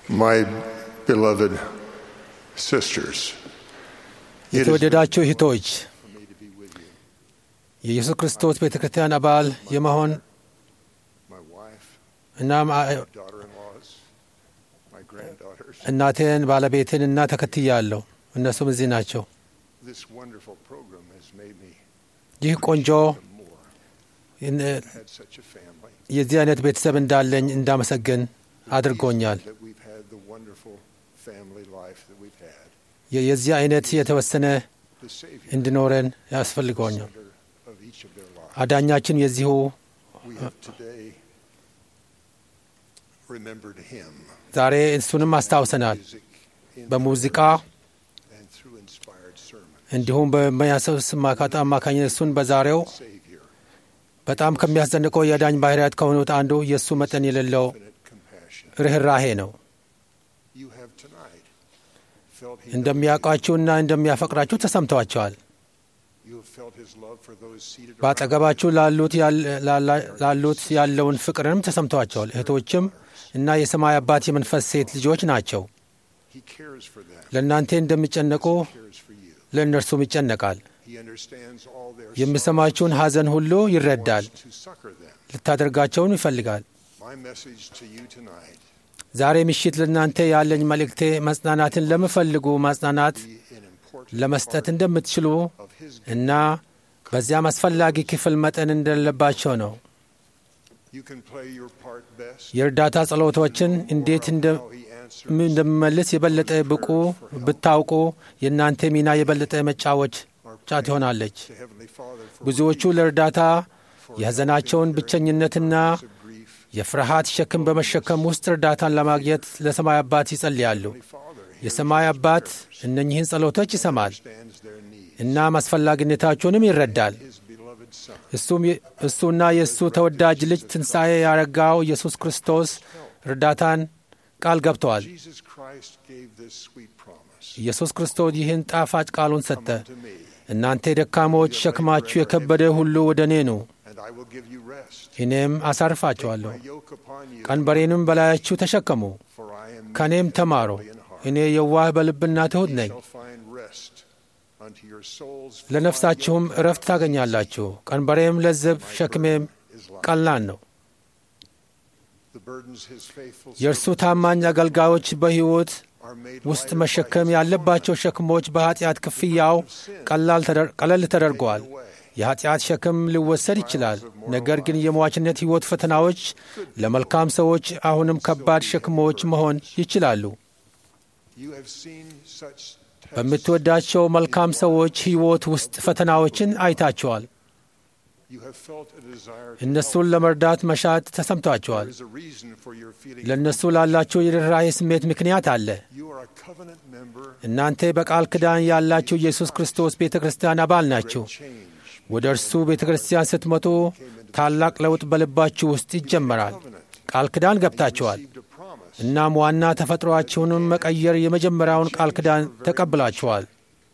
My beloved sisters, it is የተወደዳችሁ እህቶች for me to be with you. የኢየሱስ ክርስቶስ ቤተ ክርስቲያን አባል የመሆን My wife, እና daughter-in-laws, my granddaughters. እናቴን ባለቤትን እና ተከትያለሁ። እነሱም እዚህ ናቸው። This wonderful program has made me ይህ ቆንጆ more. እን- had such a family. የዚህ አይነት ቤተሰብ እንዳለኝ እንዳመሰግን አድርጎኛል። That we've had the wonderful family life that we've had. የ- የዚህ አይነት የተወሰነ The Savior, እንዲኖረን ያስፈልገኛል። center of each of their lives. አዳኛችን የዚሁ We have today remembered Him. ዛሬ እሱንም አስታውሰናል። Music in በሙዚቃ and through inspired sermon. እንዲሁም በሚያሰብስ ማካት አማካኝነት እሱን በዛሬው Savior, በጣም ከሚያስደንቀው የአዳኝ ባህርያት ከሆኑት አንዱ የእሱ መጠን የሌለው infinite compassion. ርኅራሄ ነው። You have tonight felt He እንደሚያውቃችሁና እንደሚያፈቅራችሁ ተሰምተዋቸዋል። You have felt His love for those seated around. በአጠገባችሁ ላሉት ያል- ላላ- ላሉት ያለውን ፍቅርንም ተሰምተዋቸዋል። እህቶችም እና የሰማይ አባት የመንፈስ ሴት ልጆች ናቸው። He cares for them. ለእናንተ እንደሚጨነቁ He cares for you. ለእነርሱም ይጨነቃል። He understands all their sorrows የሚሰማችሁን ሐዘን ሁሉ and ይረዳል። wants to succor them. ልታደርጋቸውን ይፈልጋል። My message to you tonight ዛሬ ምሽት ለእናንተ ያለኝ መልእክቴ መጽናናትን ለምፈልጉ ማጽናናት be an important ለመስጠት part እንደምትችሉ of His እና በዚያም አስፈላጊ ክፍል መጠን እንደሌለባቸው ነው። You can play your part best. የእርዳታ ጸሎቶችን እንዴት እንደ How He answers. ምን እንደምመልስ የበለጠ ብቁ ብታውቁ የእናንተ ሚና የበለጠ መጫወች ጫት ይሆናለች። to Heavenly Father for ብዙዎቹ ለእርዳታ የሐዘናቸውን ብቸኝነትና of grief. የፍርሃት ሸክም በመሸከም ውስጥ እርዳታን ለማግኘት ለሰማይ አባት ይጸልያሉ። Heavenly Father የሰማይ አባት እነኚህን ጸሎቶች ይሰማል understands their need. እናም አስፈላጊነታቸውንም ይረዳል። His beloved Son እሱም እሱና የእሱ ተወዳጅ ልጅ ትንሣኤ ያረጋው ኢየሱስ ክርስቶስ እርዳታን ቃል ገብተዋል። Jesus Christ gave this sweet promise. ኢየሱስ ክርስቶስ ይህን ጣፋጭ ቃሉን ሰጠ። Come to me, እናንተ ደካሞች ሸክማችሁ የከበደ ሁሉ ወደ እኔ ኑ፣ and I will give you rest. እኔም አሳርፋችኋለሁ። My yoke upon you, ቀንበሬንም በላያችሁ ተሸከሙ፣ for I am ከእኔም meek ተማሩ። and lowly in heart. እኔ የዋህ በልብና ትሑት You ነኝ፣ shall find rest unto your souls. for my ለነፍሳችሁም yoke እረፍት ታገኛላችሁ። ቀንበሬም ለዝብ፣ ሸክሜም is light. ቀላል ነው። The burdens his faithful የእርሱ servants ታማኝ አገልጋዮች በሕይወት are made ውስጥ lighter መሸከም by his ያለባቸው ሸክሞች በኃጢአት ክፍያው ቀላል ተደር- ቀለል ተደርገዋል። taken away. የኃጢአት ሸክም ሊወሰድ ይችላል። ነገር ግን የሟችነት ሕይወት ፈተናዎች ለመልካም ሰዎች አሁንም ከባድ ሸክሞች መሆን ይችላሉ። You have seen such tests. በምትወዳቸው መልካም ሰዎች ሕይወት ውስጥ ፈተናዎችን አይታቸዋል። You have felt a desire to እነሱን ለመርዳት መሻት ተሰምቷቸዋል። There is a reason for your feeling. ለእነሱ ላላቸው የርኅራኄ ስሜት ምክንያት አለ። You are a covenant member. እናንተ በቃል ኪዳን ያላችሁ ኢየሱስ ክርስቶስ ቤተ ክርስቲያን አባል ናችሁ። Change. ወደ እርሱ ቤተ ክርስቲያን ስትመጡ ታላቅ ለውጥ በልባችሁ ውስጥ ይጀመራል። ቃል ኪዳን ገብታችኋል። Received a promise. እናም ዋና ተፈጥሮአችሁንም መቀየር የመጀመሪያውን ቃል ኪዳን ተቀብላችኋል።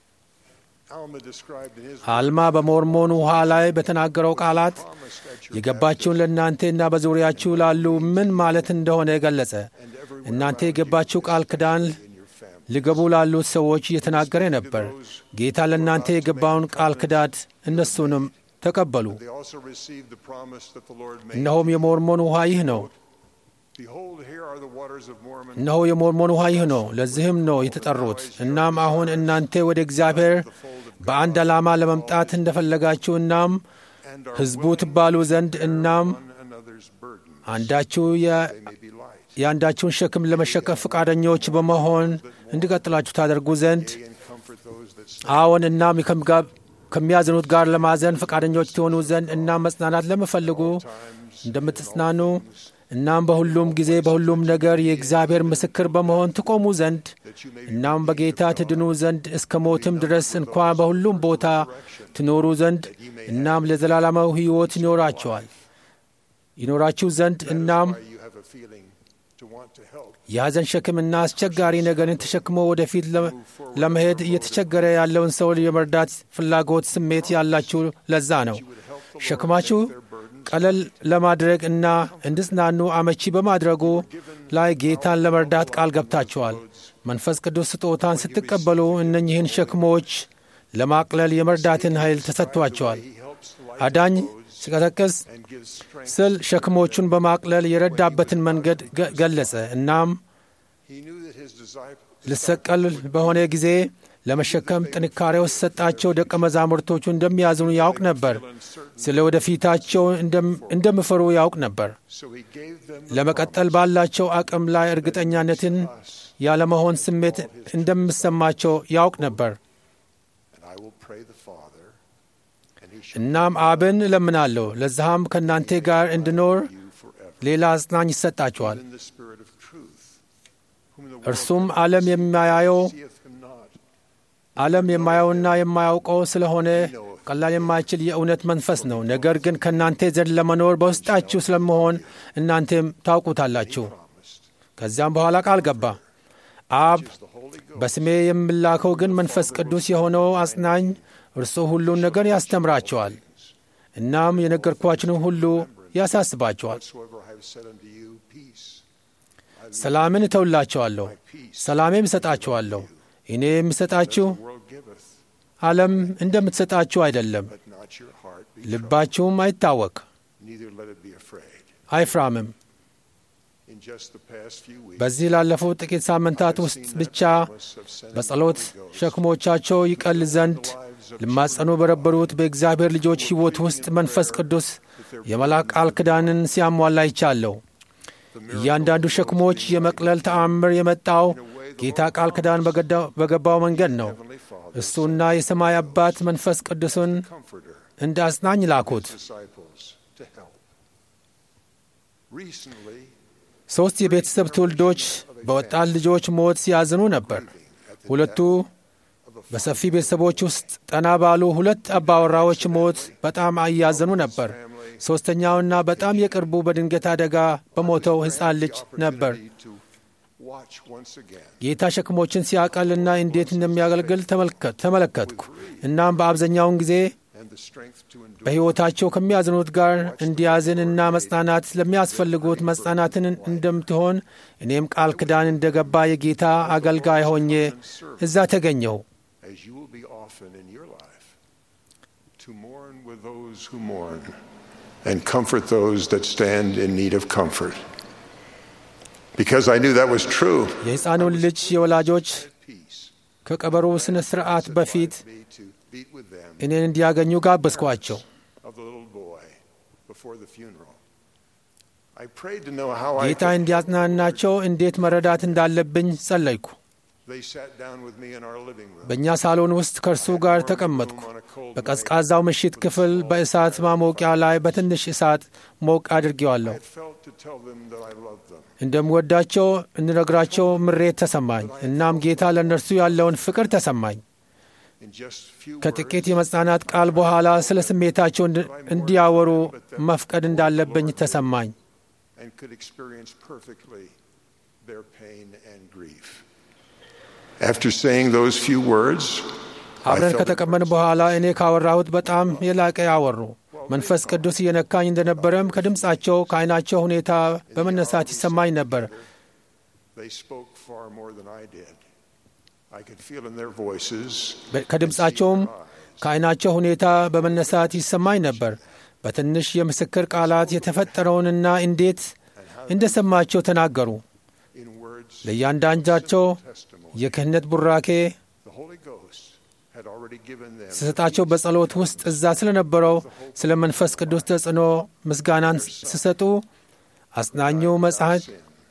Alma described in his አልማ በሞርሞን ውኃ ላይ በተናገረው ቃላት promise at your የገባችውን ለእናንተና በዙሪያችሁ ላሉ ምን ማለት እንደሆነ ገለጸ። and everywhere እናንተ around የገባችሁ ቃል ኪዳን in your family. ሊገቡ ላሉት ሰዎች እየተናገረ ነበር። ጌታ ለእናንተ የገባውን ቃል ኪዳን እነሱንም ተቀበሉ። They also received the promise that the Lord made. እነሆም የሞርሞን ውኃ ይህ ነው። Behold, here are the waters of Mormon. እነሆ የሞርሞን ውኃ ይህ ነው። ለዚህም ነው የተጠሩት። እናም አሁን እናንተ ወደ እግዚአብሔር በአንድ ዓላማ ለመምጣት እንደፈለጋችሁ እናም And are ሕዝቡ willing ትባሉ ዘንድ እናም one another's burden. አንዳችሁ የ- They may be light. የአንዳችሁን ሸክም ለመሸከፍ ፈቃደኞች በመሆን እንዲቀጥላችሁ ታደርጉ ዘንድ Yea, and comfort those that sleep. አዎን እናም ከምጋ- ከሚያዝኑት ጋር ለማዘን ፈቃደኞች ትሆኑ ዘንድ እናም መጽናናት ለምፈልጉ እንደምትጽናኑ እናም በሁሉም ጊዜ በሁሉም ነገር የእግዚአብሔር ምስክር በመሆን ትቆሙ ዘንድ That you may be እናም በጌታ ትድኑ ዘንድ እስከ ሞትም ድረስ እንኳ በሁሉም ቦታ ትኖሩ ዘንድ እናም ለዘላለማዊ ሕይወት ይኖራቸዋል ይኖራችሁ ዘንድ እናም why you have a feeling to want to help. የሐዘን ሸክምና አስቸጋሪ ነገርን ተሸክሞ ወደፊት ለ- ለመሄድ እየተቸገረ ያለውን ሰው የመርዳት ፍላጎት ስሜት ያላችሁ ለዛ ነው። You would help the Lord ሸክማችሁ take their burden ቀለል ለማድረግ እና እንዲጽናኑ አመቺ በማድረጉ ላይ ጌታን ለመርዳት ቃል ገብታችኋል። መንፈስ ቅዱስ ስጦታን ስትቀበሉ እነኚህን ሸክሞች ለማቅለል የመርዳትን ኃይል ተሰጥቷቸዋል። አዳኝ ሲቀሰቅስ ስል ሸክሞቹን በማቅለል የረዳበትን መንገድ ገለጸ። እናም ልሰቀል በሆነ ጊዜ ለመሸከም ጥንካሬው ሲሰጣቸው ደቀ መዛሙርቶቹ እንደሚያዝኑ ያውቅ ነበር። ስለ ወደፊታቸው እንደሚፈሩ ያውቅ ነበር። ለመቀጠል ባላቸው አቅም ላይ እርግጠኛነትን ያለመሆን ስሜት እንደሚሰማቸው ያውቅ ነበር። እናም አብን እለምናለሁ፣ ለዛም ከእናንተ ጋር እንድኖር ሌላ አጽናኝ ይሰጣቸዋል። እርሱም ዓለም የማያየው ዓለም የማየውና የማያውቀው ስለሆነ ቀላል የማይችል የእውነት መንፈስ ነው። ነገር ግን ከእናንተ ዘንድ ለመኖር በውስጣችሁ ስለመሆን እናንተም ታውቁታላችሁ። ከዚያም በኋላ ቃል ገባ። አብ በስሜ የምላከው ግን መንፈስ ቅዱስ የሆነው አጽናኝ እርሱ ሁሉን ነገር ያስተምራቸዋል፣ እናም የነገርኳችንም ሁሉ ያሳስባቸዋል። ሰላምን እተውላቸዋለሁ፣ ሰላሜም እሰጣቸዋለሁ። እኔ የምሰጣችሁ ዓለም እንደምትሰጣችሁ አይደለም። ልባችሁም አይታወክ አይፍራምም። በዚህ ላለፉት ጥቂት ሳምንታት ውስጥ ብቻ በጸሎት ሸክሞቻቸው ይቀል ዘንድ ልማጸኑ በነበሩት በእግዚአብሔር ልጆች ሕይወት ውስጥ መንፈስ ቅዱስ የመልአክ ቃል ኪዳንን ሲያሟላ ይቻለሁ። እያንዳንዱ ሸክሞች የመቅለል ተአምር የመጣው ጌታ ቃል ኪዳን በገባው መንገድ ነው። እሱና የሰማይ አባት መንፈስ ቅዱስን እንደ አጽናኝ ላኩት። ሦስት የቤተሰብ ትውልዶች በወጣት ልጆች ሞት ሲያዝኑ ነበር። ሁለቱ በሰፊ ቤተሰቦች ውስጥ ጠና ባሉ ሁለት አባወራዎች ሞት በጣም እያዘኑ ነበር። ሦስተኛውና በጣም የቅርቡ በድንገት አደጋ በሞተው ሕፃን ልጅ ነበር። ጌታ ሸክሞችን ሲያቀልና እንዴት እንደሚያገልግል ተመለከትኩ። እናም በአብዛኛውን ጊዜ በሕይወታቸው ከሚያዝኑት ጋር እንዲያዝን እና መጽናናት ለሚያስፈልጉት መጽናናትን እንደምትሆን እኔም ቃል ኪዳን እንደገባ የጌታ አገልጋይ ሆኜ እዛ ተገኘሁ። And comfort those that stand in need of comfort. Because I knew that was true. የሕፃኑን ልጅ የወላጆች ከቀበሮ ሥነ ሥርዓት በፊት እኔን እንዲያገኙ ጋበዝኳቸው። ጌታ እንዲያጽናናቸው እንዴት መረዳት እንዳለብኝ ጸለይኩ። በእኛ ሳሎን ውስጥ ከእርሱ ጋር ተቀመጥኩ። በቀዝቃዛው ምሽት ክፍል በእሳት ማሞቂያ ላይ በትንሽ እሳት ሞቅ አድርጌዋለሁ። እንደምወዳቸው እንነግራቸው ምሬት ተሰማኝ። እናም ጌታ ለእነርሱ ያለውን ፍቅር ተሰማኝ። ከጥቂት የመጽናናት ቃል በኋላ ስለ ስሜታቸው እንዲያወሩ መፍቀድ እንዳለብኝ ተሰማኝ። After saying those few words, አብረን ከተቀመን በኋላ እኔ ካወራሁት በጣም የላቀ ያወሩ። መንፈስ ቅዱስ እየነካኝ እንደነበረም ከድምፃቸው ከዓይናቸው ሁኔታ በመነሳት ይሰማኝ ነበር። ከድምፃቸውም ከዓይናቸው ሁኔታ በመነሳት ይሰማኝ ነበር። በትንሽ የምስክር ቃላት የተፈጠረውንና እንዴት እንደሰማቸው ተናገሩ። ለእያንዳንዳቸው የክህነት ቡራኬ ስሰጣቸው በጸሎት ውስጥ እዛ ስለነበረው ስለ መንፈስ ቅዱስ ተጽዕኖ ምስጋናን ስሰጡ አጽናኙ መጽሐፍ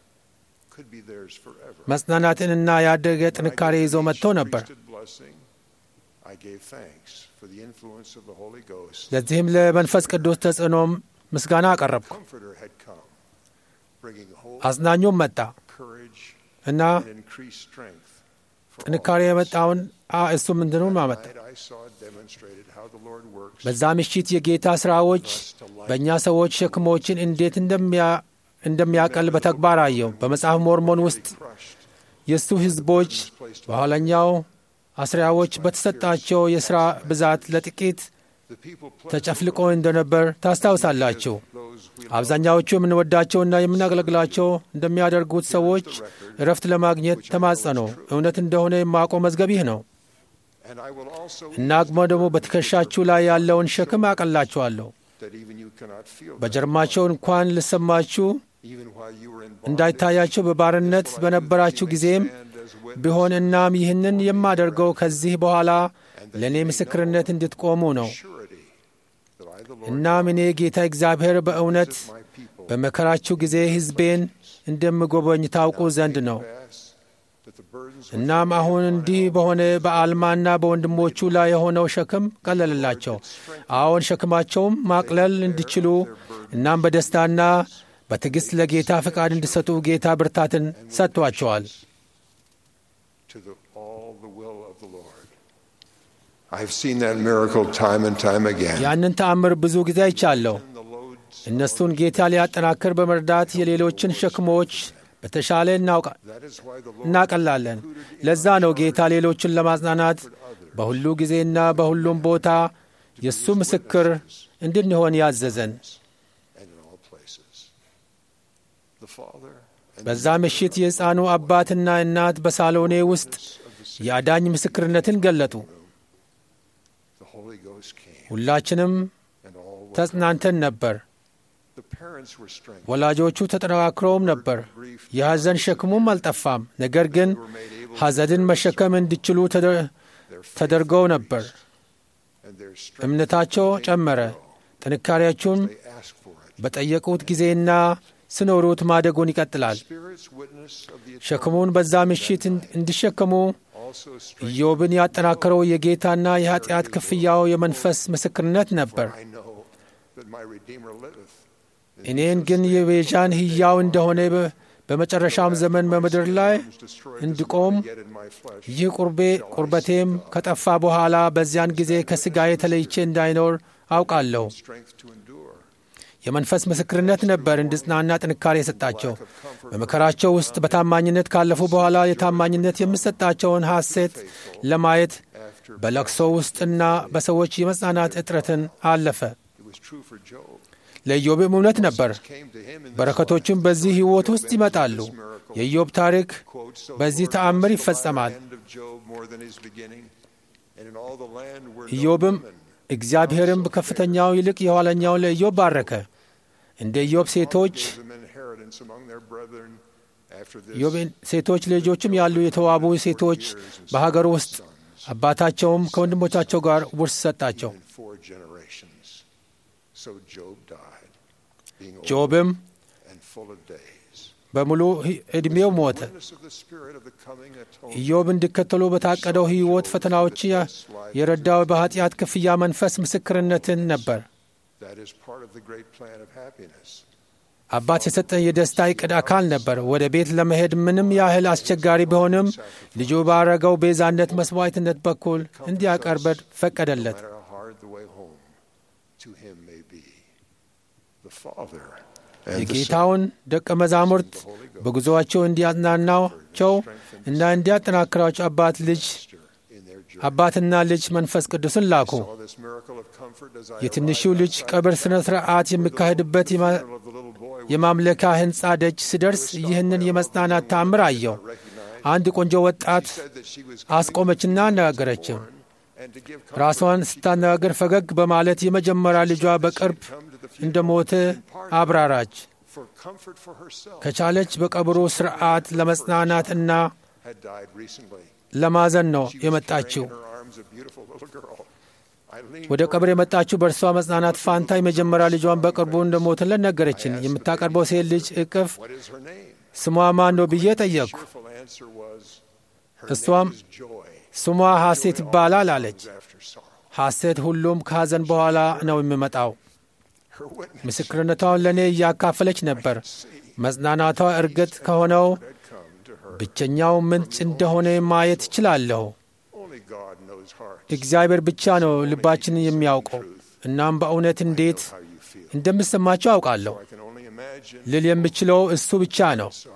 መጽናናትንና ያደገ ጥንካሬ ይዞ መጥቶ ነበር። ለዚህም ለመንፈስ ቅዱስ ተጽዕኖም ምስጋና አቀረብኩ። አጽናኙም መጣ እና ጥንካሬ የመጣውን እሱ ምንድኑን አመጣ። በዛ ምሽት የጌታ ሥራዎች በእኛ ሰዎች ሸክሞችን እንዴት እንደሚያቀል በተግባር አየው። በመጽሐፍ ሞርሞን ውስጥ የእሱ ሕዝቦች በኋለኛው አስሪያዎች በተሰጣቸው የሥራ ብዛት ለጥቂት The people pleasant ተጨፍልቆ እንደነበር ታስታውሳላችሁ። those we አብዛኛዎቹ የምንወዳቸውና የምናገለግላቸው እንደሚያደርጉት ሰዎች እረፍት ለማግኘት ተማጸኑ። እውነት እንደሆነ የማውቀው መዝገብ ይህ ነው። and I will also እና ደግሞ ደግሞ በትከሻችሁ ላይ ያለውን ሸክም አቀላችኋለሁ። that even you cannot feel that, በጀርማቸው እንኳን ልሰማችሁ even while you were in bondage. እንዳይታያቸው በባርነት በነበራችሁ ጊዜም Stand as witness ቢሆን እናም ይህንን የማደርገው ከዚህ በኋላ ለእኔ ምስክርነት እንድትቆሙ ነው። surety that I, the Lord, እናም እኔ ጌታ እግዚአብሔር በእውነት visit my people በመከራችሁ ጊዜ ሕዝቤን እንደምጎበኝ ታውቁ ዘንድ ነው። pass, that the burdens which እናም አሁን እንዲህ በሆነ በአልማና በወንድሞቹ ላይ የሆነው ሸክም ቀለልላቸው። አዎን ሸክማቸውም ማቅለል እንዲችሉ እናም በደስታና በትዕግሥት ለጌታ ፈቃድ እንዲሰጡ ጌታ ብርታትን ሰጥቷቸዋል። to the, all the will of the Lord. I've seen that miracle time and time again. ያንን ተአምር ብዙ ጊዜ አይቻለሁ። The loads, እነሱን ጌታ ሊያጠናክር በመርዳት የሌሎችን ሸክሞች በተሻለ እናውቃ- that is why the Lord እናቀላለን። ለዛ ነው ጌታ ሌሎችን ለማጽናናት በሁሉ ጊዜና በሁሉም ቦታ የእሱ ምስክር እንድንሆን ያዘዘን። and in all places. The Father and በዛ ምሽት የሕፃኑ አባትና እናት በሳሎኔ ውስጥ የአዳኝ ምስክርነትን ገለጡ። the Holy Ghost came, ሁላችንም and all were ተጽናንተን ነበር። The parents were strengthened. ወላጆቹ ተጠናክረውም ነበር። የሐዘን ሸክሙም አልጠፋም። ነገር ግን ሐዘንን መሸከም እንዲችሉ ተደ- ተደርገው ነበር። And their strength እምነታቸው ጨመረ። ጥንካሬያቸውን they asked for it. በጠየቁት ጊዜና ስኖሩት ማደጉን ይቀጥላል። Spirit's witness of the ሸክሙን በዛ ምሽት እንድ- እንዲሸከሙ also strengthened. ኢዮብን ያጠናከረው የጌታና የኀጢአት ክፍያው የመንፈስ ምስክርነት ነበር። I know that my Redeemer liveth. እኔን ግን የቤዣን ሕያው እንደሆነ በ- በመጨረሻም ዘመን በምድር ላይ እንድቆም Yet in my flesh, ይህ ቁርቤ ቁርበቴም ከጠፋ በኋላ በዚያን ጊዜ ከሥጋዬ ተለይቼ እንዳይኖር አውቃለሁ። strength to endure. የመንፈስ ምስክርነት ነበር እንድጽናና ጥንካሬ የሰጣቸው። በመከራቸው ውስጥ በታማኝነት ካለፉ በኋላ የታማኝነት የምሰጣቸውን ሐሴት ለማየት After በለቅሶ ውስጥና በሰዎች የመጽናናት እጥረትን አለፈ። it was true for Job. ለኢዮብም እውነት ነበር። Came to him in this በረከቶችም በዚህ ሕይወት ውስጥ ይመጣሉ። የኢዮብ ታሪክ quote, so the በዚህ Lord ተአምር blessed the ይፈጸማል። latter end of Job more than his beginning, and in all the land were no ኢዮብም women. እግዚአብሔርም ከፍተኛው ይልቅ የኋለኛውን ለኢዮብ ባረከ። እንደ ኢዮብ ሴቶች Gave them inheritance among their brethren after this. ኢዮብ ሴቶች ልጆችም ያሉ የተዋቡ ሴቶች በሀገር ውስጥ አባታቸውም ከወንድሞቻቸው ጋር ውርስ ሰጣቸው። in four generations. So Job died, being old ጆብም and full of days. በሙሉ ህ- ዕድሜው ሞተ። Witness of the Spirit of the coming atonement. ኢዮብ እንዲከተሉ በታቀደው ሕይወት ፈተናዎች የ- የረዳው በኃጢአት ክፍያ መንፈስ ምስክርነትን ነበር። That is part of the great plan of happiness. አባት የሰጠን የደስታ ዕቅድ አካል ነበር። ወደ ቤት ለመሄድ ምንም ያህል አስቸጋሪ ቢሆንም ልጁ ባረገው ቤዛነት መስዋዕትነት በኩል እንዲያቀርበድ No ፈቀደለት። matter how hard the way home to him may be. The Father and the Son የጌታውን ደቀ መዛሙርት በጉዞአቸው እንዲያጽናናቸው እና እንዲያጠናክራቸው አባት ልጅ in their journey. አባትና ልጅ መንፈስ ቅዱስን ላኩ። Saw this miracle of comfort as I የትንሹ arrived ልጅ outside ቀብር ሥነ ሥርዓት የሚካሄድበት የማ- the funeral of the little boy was የማምለኪያ ሕንፃ ደጅ ስደርስ ይህንን የመጽናናት ታምር አየው። recognized. አንድ ቆንጆ ወጣት Said that she was አስቆመችና አነጋገረችም። and to give ራሷን ስታነጋገር ፈገግ በማለት የመጀመሪያ ልጇ በቅርብ come to the እንደ ሞተ አብራራች። for comfort for herself ከቻለች በቀብሩ ሥርዓት ለመጽናናት እና had died recently. ለማዘን ነው She was የመጣችው። carrying in her arms a beautiful little girl. I leaned ወደ ቀብር የመጣችው በእርሷ መጽናናት ፋንታ የመጀመሪያ ልጇን በቅርቡ እንደሞተለት ነገረችን። የምታቀርበው ሴት ልጅ እቅፍ What is her name? ስሟ ማን ነው ብዬ ጠየቅኩ። Cheerful answer was, Her እሷም name is joy. ስሟ ሐሴት ይባላል አለች። Comes after sorrow. ሐሴት ሁሉም ከሐዘን በኋላ ነው የሚመጣው። Her witness ምስክርነቷን ለእኔ እያካፈለች ነበር። መጽናናቷ እርግጥ ከሆነው had come to her. ብቸኛው ምንጭ እንደሆነ ማየት እችላለሁ። Only God knows hearts. እግዚአብሔር ብቻ ነው ልባችንን የሚያውቀው። እናም በእውነት እንዴት How you feel. እንደምሰማቸው አውቃለሁ። I can only imagine ልል የምችለው እሱ ብቻ ነው። sorrow that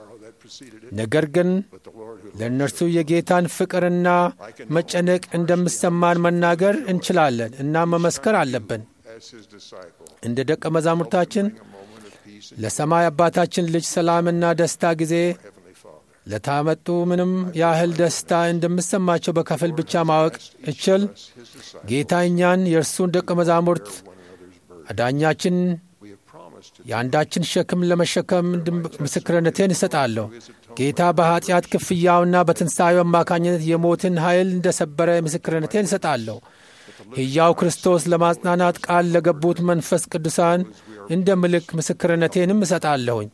preceded it, ነገር ግን but the Lord who ለእነርሱ የጌታን ፍቅርና መጨነቅ እንደሚሰማን መናገር እንችላለን እና መመስከር አለብን። as his disciple, እንደ ደቀ መዛሙርታችን a moment of peace in ለሰማይ አባታችን ልጅ ሰላምና ደስታ ጊዜ Heavenly Father. ለታመጡ ምንም ያህል ደስታ እንደሚሰማቸው በከፊል ብቻ ማወቅ እችል His disciple, ጌታ እኛን የእርሱን ደቀ መዛሙርት one another's burden. አዳኛችን We have promised to የአንዳችን ሸክም ለመሸከም እንድም- ምስክርነቴን እሰጣለሁ። ጌታ በኃጢአት ክፍያውና በትንሣኤው አማካኝነት የሞትን ኃይል እንደሰበረ ምስክርነቴን እሰጣለሁ። ሕያው ክርስቶስ ለማጽናናት ቃል ለገቡት መንፈስ ቅዱሳን እንደ ምልክ ምስክርነቴንም እሰጣለሁኝ።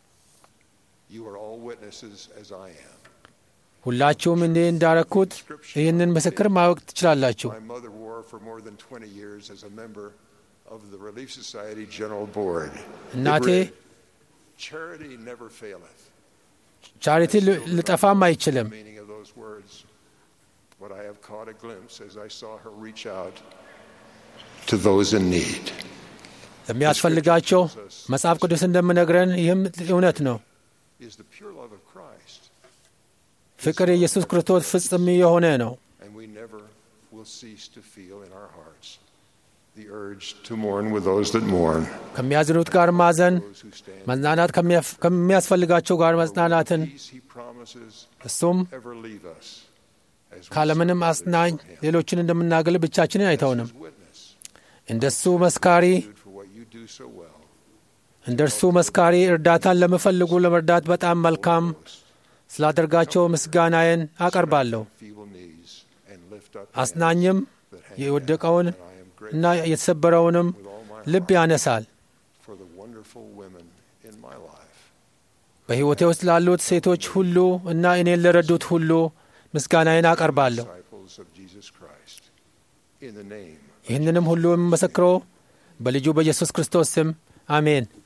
You are all witnesses as I am. ሁላችሁም እኔ እንዳረኩት ይህንን ምስክር ማወቅ ትችላላችሁ። My mother wore for more than 20 years as a member of the Relief Society General Board. እናቴ It read, Charity never faileth. ቻሪቲ ል- ልጠፋም አይችልም። The meaning of those words. But I have caught a glimpse as I saw her reach out to those in need. ለሚያስፈልጋቸው መጽሐፍ ቅዱስ እንደምነግረን ይህም እውነት ነው። Is the pure love of Christ. ፍቅር የኢየሱስ ክርስቶስ ፍጽም የሆነ ነው። And we never will cease to feel in our hearts the urge to mourn with those that mourn, ከሚያዝኑት ጋር ማዘን፣ those who stand. መጽናናት ከሚያፍ- ከሚያስፈልጋቸው ጋር መጽናናትን Peace he promises እሱም ever leave us as we ካለምንም serve አጽናኝ for him. ሌሎችን እንደምናገል ብቻችንን አይተውንም። His witness እንደሱ መስካሪ for what you do so well. እንደ እርሱ መስካሪ እርዳታን ለሚፈልጉ ለመርዳት በጣም መልካም ስላደርጋቸው ምስጋናዬን አቀርባለሁ። Feeble knees and lift up አጽናኝም that hang የወደቀውን down. And I am grateful እና የተሰበረውንም with all my ልብ heart ያነሳል። for the wonderful women in my life. በሕይወቴ ውስጥ ላሉት ሴቶች ሁሉ እና እኔን ለረዱት ሁሉ ምስጋናዬን አቀርባለሁ። Disciples of Jesus Christ. In the name ይህንንም ሁሉ የምመሰክረው በልጁ በኢየሱስ ክርስቶስ ስም አሜን።